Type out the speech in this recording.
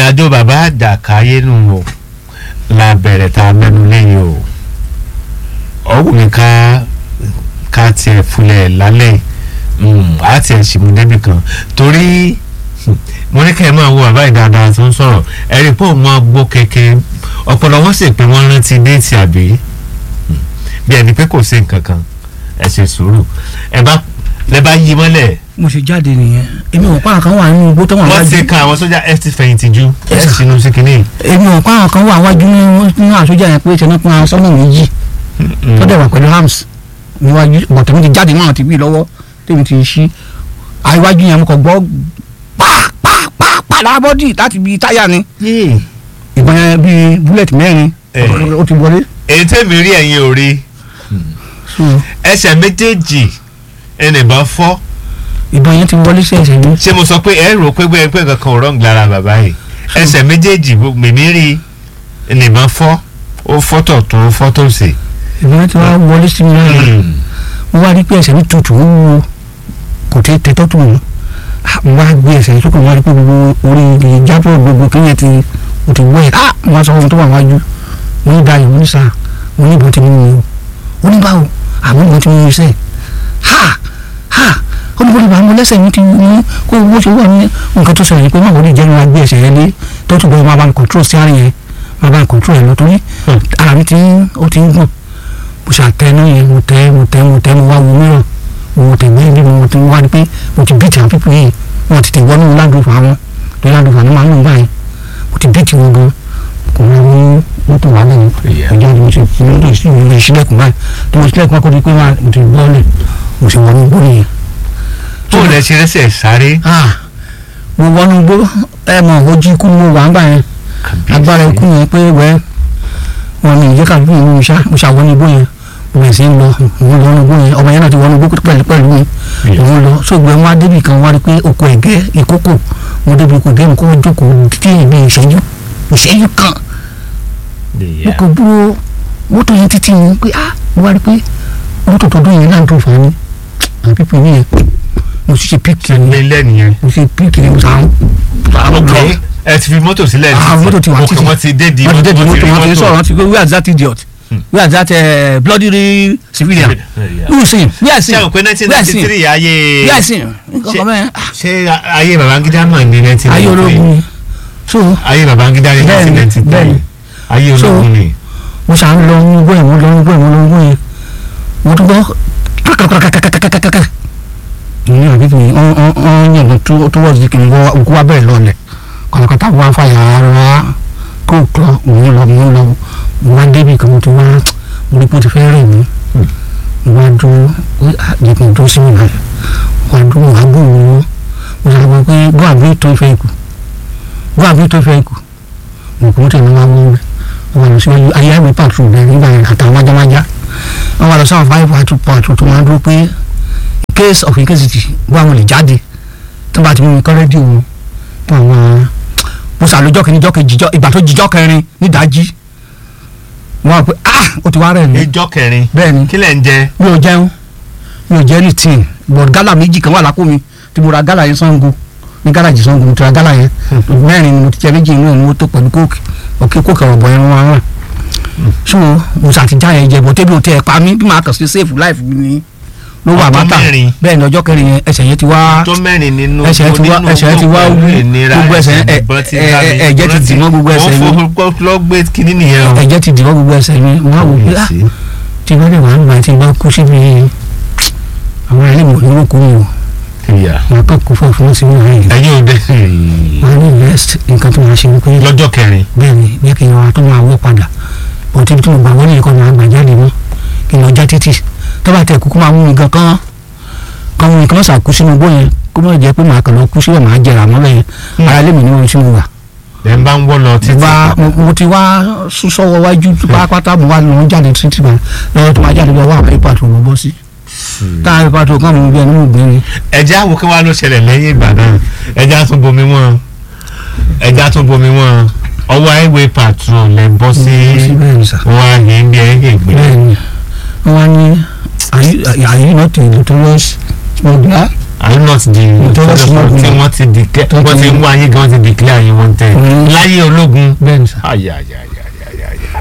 àjò bàbá àjàkáyé nù o la bẹ̀rẹ̀ tá a mẹ́nu lẹ́yìn o ọ̀hún mi ká ká tiẹ̀ fúnlẹ̀ lálẹ́ á tiẹ̀ sì mú débi kan torí mo ní kẹ́ ẹ máa wo bàbá ìdáadáa tó ń sọ̀rọ̀ ẹ̀rí pé òun máa gbó kéke ọ̀pọ̀lọ̀ wọ́n sì pé wọ́n rántí déètì àbí bí ẹni pé kò sí nǹkan kan ẹ ṣe sùúrù ẹ bá lẹ bá yí mọ́lẹ̀ mo ṣe jáde nìyẹn èmi ò pa àwọn kan wà nínú igbó tó wà wọ́n ti wájú kan àwọn sójà ẹ ti fẹ̀yìntì ju ẹ Yes, sir. sínú sí kínní. èmi ò pa àwọn kan wà wájú nínú nínú àsójà yẹn pé ṣẹlẹ pé àwọn sọmọ méjì tó dẹ̀ wà pẹ̀lú hams níwájú bọ̀tẹ̀ mi ti jáde mọ́ àwọn ti bí lọ́wọ́ tèmi ti ṣí àìwájú yẹn mo kàn gbọ́ pàápàápàá lábọ́dì láti bí táyà ni ìbọn yẹn bíi búlẹ̀tì mẹ́rin Eh. ó ti wọlé. èyí tèmi rí ẹ̀yin ò rí So, ẹsẹ̀ méjèèjì ẹnìbọn fọ́ ìbọn yẹn ti wọlé sí ẹsẹ̀ mi. ṣé mo sọ pé ẹ rò pé bẹ́ẹ̀ pé nǹkan kan ò rọ́ǹgì lára bàbá yìí ẹsẹ̀ méjèèjì mímí rí ẹnìbọn fọ́ ó fọ́tọ̀ tó fọ́tọ̀ sí. ìbọn yẹn ti wá wọlé sí mi lára mo wá rí pé ẹsẹ̀ mi tutù ó wúwo kò tẹ tẹ́tọ́ tó mọ́ mo wá gbé ẹsẹ̀ sókè mo wá rí pé gbogbo orí ìjábọ̀ gbogbo kí yẹn ti o ti wọ́ ẹ̀ ah mo wá sọ fún mi tó wà wájú mo ní dayọ̀ mo ní sà mo ní ìbọn ti mú mi o ó ní báwo àmọ́ ìbọn ti mú mi sẹ́ ha ha ó ní bó ti bá mo lẹ́sẹ̀ mi ti mú kó owó ṣe wà ní nǹkan tó ṣẹlẹ̀ pé má wọlé jẹ́ ní wá gbé ẹsẹ̀ yẹn lé tó tún bọ́ máa bá mi control sí àárín yẹn máa bá mi control yẹn lọ torí ara mi ti ń ó ti ń gùn mo ṣàtẹnu yẹn mo tẹ mo tẹ mo tẹ mo wá wo mìíràn mo tẹ gbé bí mo ti wá ní pé mo ti bíìtì àwọn pípọ̀ yìí wọn ti tẹ wọnú ládùúfà wọn tó ládùúfà ní màá ń lò báyìí mo ti bíìtì wọn gan kò wọ́n ní mọ́tò wà lẹ́yìn ìjà ni mo ti fi mọ́tò sí ìlú ìṣílẹ̀kùn báyìí tí mo ṣílẹ̀kùn akọ́ni pé máa mo ti bọ́ọ̀lẹ̀ mo sì wọnú gbó nìyẹn. tó lẹ ṣe rẹsẹ̀ sáré. Ah, mo wọnú gbó ẹ mọ̀ ojú ikú mo wà ń gbà yẹn agbára ikú yẹn pé wẹ́ wọn ni ìjẹ́ kàbí ìlú ìṣá mo ṣàwọnú igbó yẹn mo bẹ̀rẹ̀ sí ń lọ òun lọ igbó yẹn ọmọ yẹn náà ti wọnú igbó pẹ̀lú pẹ̀lú mi òun lọ sóògbé wọn á débi kan wọn á rí pé oko ẹ̀gẹ́ ìkókò mo débi oko ẹ̀gẹ́ mi kó jókòó títí ìbí ìṣẹ́jú ìṣẹ́jú kan mo kò dúró mọ́tò yẹn títí yẹn pé ah mo wá rí pé mọ́tò tó dún yẹn náà tó fà á ní àwọn pípọ̀ yẹn mo sì ṣe píkì ní ilé nìyẹn. mo ṣe píkì ní mo sàn án ok ẹ ti fi mọ́tò sílẹ̀ Ah, mọ́tò ti wà ok títì. wọ́n ti dé di wọ́n ti dé di wọ́n mọ́tò rí wọ́n ti sọ̀rọ̀ wọ́n ti gbé where is that idiot where is that uh, bloody civilian Yeah. who is him where is ṣé him o pé nineteen where is ninety him three ayé where is him nǹkan bẹ́ẹ̀ ṣé ayé babangida mọ̀ ní nineteen ayé ninety ológun three ni so ayé babangida ní Bẹ́ẹ̀ni, nineteen ninety bẹ́ẹ̀ni. three ayé So, ológun ni. mo ṣàn ń lọ ní igbó yẹn mo lọ ní igbó yẹn mo lọ ní igbó yẹn mo tún gbọ́ kàkàkàkàkàkàkàkàkà ní àbíkú yìí ọ̀n ọ̀n ọ̀n yẹn tó tó wọ́n di kìnnìún wọ́n òkú wa bẹ̀rẹ̀ lọ́lẹ̀ kọ̀lọ̀kọ̀tà wọn fàyà ara kó kọ́ òun lọ òun lọ mo wá débi kan mo ti wá mo rí pé ó ti fẹ́ rìn mí mo wá dúró pé àjẹkùn tó sí mi náà wá dúró wá gbó mi wọ́ mo sọ fún pé gbọ́ àbí tó fẹ́ kù gbọ́ àbí tó fẹ́ kù mo kò tẹ̀lé wá wọ́n mi wọ́n lọ sí ayé àgbẹ̀ pàtó bẹ́ẹ̀ nígbà yẹn àtàwọn májámájá wọ́n wá lọ sáwọn five pàtó pàtó tó máa dúró pé case of incasity bó àwọn lè jáde tó bá ti mú mi kọ́ rédíò wọn fún àwọn mo sàlójọ́ kìíní jọ́ kejì jọ́ ìgbà tó jíjọ́ kẹrin nídàájí wọ́n wá pé ah ó ti wá rẹ̀ mí ìjọ kẹrin bẹ́ẹ̀ ni kí lẹ̀ ń jẹ. mi ò jẹun mi ò jẹ anything but gala méjì kan wà lápò mi tí mo ra gala yẹn sango ní gáràjì sango mo ti ra gala yẹn mẹ́rin ni mo ti jẹ méjì inú ẹ̀ ni mo tó pẹ̀lú kóòkì ọ̀kẹ́ kóòkì ọ̀rọ̀ bọ̀ yẹn wọn rà so mo ṣàtijọ́ yẹn jẹ bọ̀ tẹ́bi ò tẹ́ ẹ̀ pa mí bí màá kàn sí save life mi ni ló wà Ọjọ́ mátà mẹ́rin. bẹ́ẹ̀ ni ọjọ́ kẹrin yẹn ẹsẹ̀ yẹn ti wá tó mẹ́rin nínú ẹsẹ̀ ti wá nínú ẹsẹ̀ ti wá gbogbo wú ìnira gbogbo ẹsẹ̀ ẹ- ìbọn ti ẹ- bá mi. ẹ- ẹ̀jẹ̀ ti dì mọ́ gbogbo ẹsẹ̀ mi wọ́n fọ́ lọ́ gbé kínní nìyẹn o. ẹ̀jẹ̀ ti dì mọ́ gbogbo ẹsẹ̀ mi wọ́n á wò pé ah Yes. tí wọ́n lè wà nígbà tí wọ́n kú síbi àwọn ẹlẹ́mọ̀ ní wọ́n kú mi o Ìyá. wọn kọ́ kó fún fún sí wọn yìí ẹ̀yin ò dé. wọn ní next nǹkan tó máa ṣe wípé lọ́jọ́ kẹrin. bẹ́ẹ̀ ni bí kí n wá tó máa wọ́ padà bọ́n tí tí mo gbà wọ́n ní ẹ̀kọ́ máa gbà jáde mọ́ kí n lọ já títì tó bá tẹ̀ kúkú máa mú mi gan kán kán mú mi kán sàkú sínú igbó yẹn kó má jẹ́ pé màá kàn lọ kú síbẹ̀ màá jẹrà mọ́lẹ̀ yẹn ara lé mi ní ohun tí mo wà ẹ̀ ń bá ń wọ́ lọ mo títí. bá mo- mo ti wá sún sọ́wọ́ wájú pátápátá mo wá lọ jáde títì bá lọ́wọ́ tó máa jáde lọ́wọ́ àwọn ipa tó mo bọ́ sí táwọn ipa tó kàn mú bí ẹni mú gbẹ́rin ẹja wo kí wàá ló ṣẹlẹ̀ lẹ́yìn ìgbà náà ẹja tún bomi wọn ẹja tún bomi wọn ọwọ́ highway patrol lẹ bọ́ sí bẹ́ẹ̀ ni sà. wọn á yẹ bí ẹ yẹ gbé. bẹ́ẹ̀ni wọ́n ní are you are you not a notorious smuggler are you not the Ìjọba sort of smoke tí ni. wọ́n ti declare Tó wọ́n ti- ti ń wá yín gan wọ́n ti declare yín wanted Mm. láyé ológun bẹ́ẹ̀ ni sà ayayaya